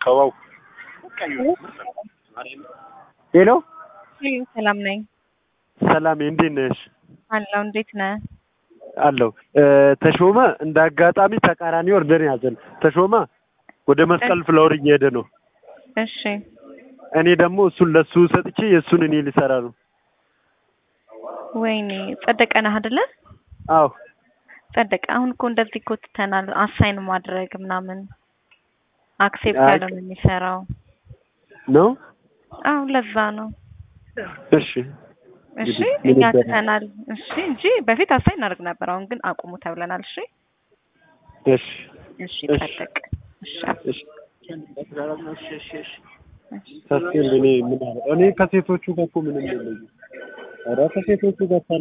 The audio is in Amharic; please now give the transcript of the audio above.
ከዋው ሄሎ ሰላም ነኝ ሰላም እንዴት ነሽ? አለው። እንዴት ነህ? አለው ተሾመ እንደ አጋጣሚ ተቃራኒ ወርደን ያዘን። ተሾመ ወደ መስቀል ፍላወር እየሄደ ነው። እሺ እኔ ደግሞ እሱን ለሱ ሰጥቼ የእሱን እኔ ሊሰራ ነው። ወይኔ ጸደቀ ነህ አይደለ? አዎ ጸደቀ። አሁን እኮ እንደዚህ እኮ ትተናል። አሳይን ማድረግ ምናምን አክሴፕት አይ- ያለ ነው የሚሰራው። ነው። አዎ ለዛ ነው። እሺ እሺ እንግዲህ እኛ ምን ይደረግ? ትተናል። እሺ እንጂ በፊት አሳይን እናደርግ ነበር። አሁን ግን አቁሙ ተብለናል። እሺ እሺ እሺ እሺ። ጸደቅ። እሺ እሺ ታስኬል እኔ ምን አለ እኔ ከሴቶቹ ጋር እኮ ምንም የለኝም። ኧረ ከሴቶቹ ጋር